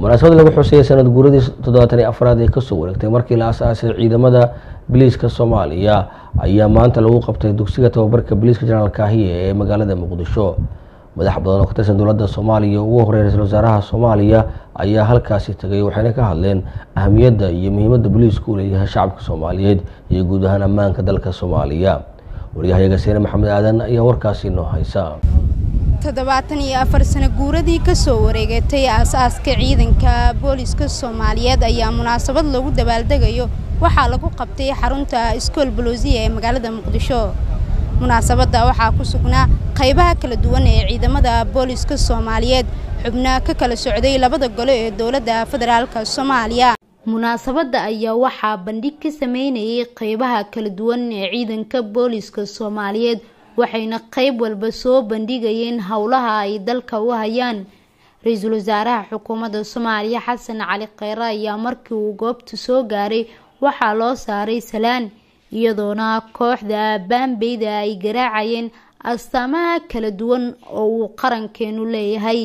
munaasabad lagu xuseeyay sanad guuradii toddobaatan iyo afraad ee kasoo wareegtay markii la asaasay ciidamada biliiska soomaaliya ayaa maanta lagu qabtay dugsiga tababarka biliiska jenaraal kaahiye ee magaalada muqdisho madax badan oo ka tirsan dowladda soomaaliya ugu horreey ra-iisul wasaaraha soomaaliya ayaa halkaasi tegay waxayna ka hadleen ahamiyadda iyo muhiimadda biliisku u leeyahay shacabka soomaaliyeed iyo guud ahaan ammaanka dalka soomaaliya waryahayaga seene maxamed aadan ayaa warkaasi noo haysa toddobaatan iyo afar sano guuradii kasoo wareegatay aas-aaska ciidanka booliska soomaaliyeed ayaa munaasabad lagu dabaaldegayo waxaa lagu qabtay xarunta iskool boloosiya ee magaalada muqdisho munaasabadda waxaa ku sugnaa qaybaha kala duwan ee ciidamada booliska soomaaliyeed xubna ka kala socday labada gole ee dowladda federaalka soomaaliya munaasabadda ayaa waxaa bandhig ka sameynayay qaybaha kala duwan ee ciidanka booliska soomaaliyeed waxayna qayb walba soo bandhigayeen howlaha ay dalka u hayaan ra-iisul wasaaraha xukuumadda soomaaliya xasan cali kheyre ayaa markii uu goobta soo gaaray waxaa loo saaray salaan iyadoona kooxda baambeyda ay garaacayeen astaamaha kala duwan oo uu qarankeenu leeyahay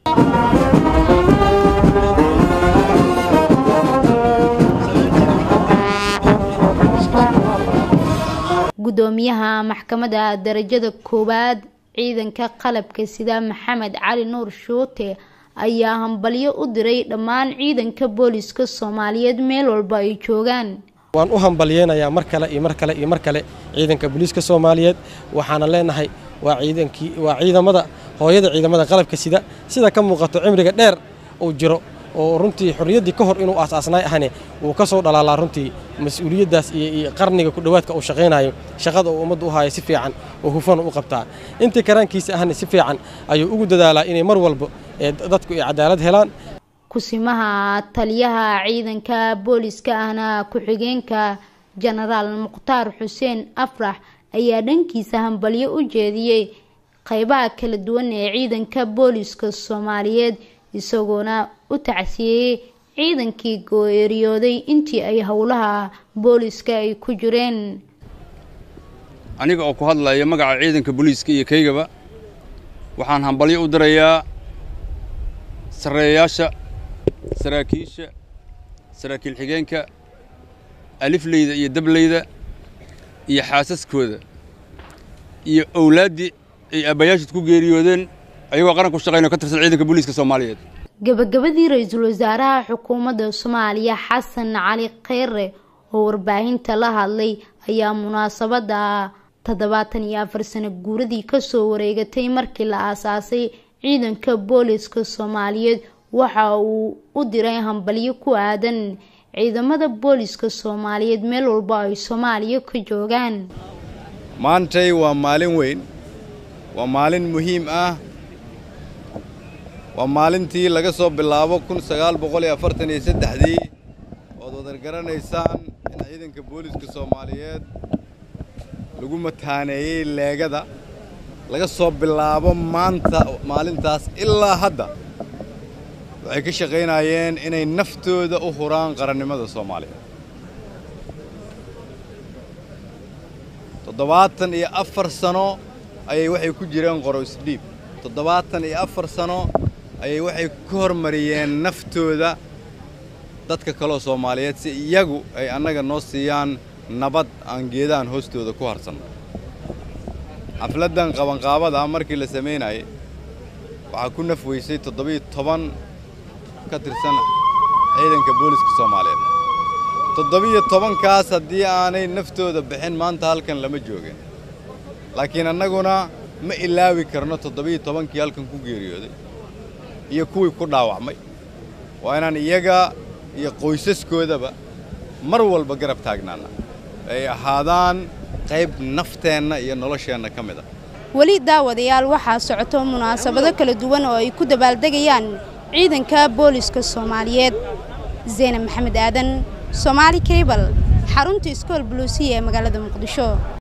gudoomiyaha maxkamadda darajada koowaad ciidanka qalabka sida maxamed cali nuur shuute ayaa hambalyo u diray dhammaan ciidanka booliska soomaaliyeed meel walba ay joogaan waan u hambalyeynayaa mar kale iyo mar kale iyo mar kale ciidanka booliiska soomaaliyeed waxaana leenahay waa ciidankii waa ciidamada hooyada ciidamada qalabka sida sida ka muuqato cimriga dheer uu jiro oo runtii xorriyaddii ka hor inuu aas-aasnaay ahne wuu ka soo dhalaalaa runtii mas-uuliyaddaas iyo qarniga ku dhowaadka uu shaqaynayo shaqada uu ummadda u haayo si fiican oo hufan u qabtaa intii karaankiisa ahna si fiican ayuu ugu dadaalaa inay mar walba dadku ay cadaalad helaan kusimaha taliyaha ciidanka booliska ahna ku-xigeenka jenaraal mukhtaar xuseen afrax ayaa dhankiisa hambalyo u jeediyey qaybaha kala duwan ee ciidanka booliska soomaaliyeed isagoona u tacsiyeeyey ciidankii gooeeriyooday intii ay howlaha booliska ay ku jireen aniga oo ku hadlaya magaca ciidanka booliiska iyo kaygaba waxaan hambalyo u dirayaa sarreeyayaasha saraakiisha saraakiil xigeenka alifleyda iyo dableyda iyo xaasaskooda iyo owlaaddii ay aabbayaashid ku geeriyoodeen ayagoo qaranku shaqayn oo ka tirsan ciidanka booliiska soomaaliyeed gabagabadii ra-iisul wasaaraha xukuumadda soomaaliya xasan cali kheyre oo warbaahinta la hadlay ayaa munaasabadda toddobaatan iyo afar sano guuradii kasoo wareegatay markii la aasaasay ciidanka booliska soomaaliyeed waxa uu u diray hambalyo ku aadan ciidamada booliska soomaaliyeed meel walba ay soomaaliya ka joogaan maantay waa maalin weyn waa maalin muhiim ah waa maalintii laga soo bilaabo kun sagaal boqol iyo afartan iyo saddexdii ood wadar garanaysaan in ciidanka booliska soomaaliyeed lagu mataaneeyey leegada laga soo bilaabo maanta maalintaas ilaa hadda waxay ka shaqaynayeen inay naftooda u huraan qarannimada soomaaliya toddobaatan iyo afar sano ayay waxay ku jireen qoro isdhiib toddobaatan iyo afar sano ayay waxay ka hormariyeen naftooda dadka kaloo soomaaliyeed si iyagu ay annaga noo siiyaan nabad aan geedaan hoostooda ku harsanno xafladdan qabanqaabada markii la samaynayay waxaa ku naf weysay toddobiyo toban ka tirsan ciidanka booliska soomaaliyeed toddobiyo tobankaas haddii aanay naftooda bixin maanta halkan lama joogin laakiin annaguna ma ilaawi karno toddobiyo tobankii halkan ku geeriyooday iyo kuwii ku dhaawacmay waa inaan iyaga iyo qoysaskoodaba mar walba garab taagnaana ay ahaadaan qayb nafteenna iyo nolosheenna ka mid a weli daawadayaal waxaa socoto munaasabado kala duwan oo ay ku dabaaldegayaan ciidanka booliska soomaaliyeed zeynab maxamed aadan soomaali kabal xarunta iskool buluusiya ee magaalada muqdisho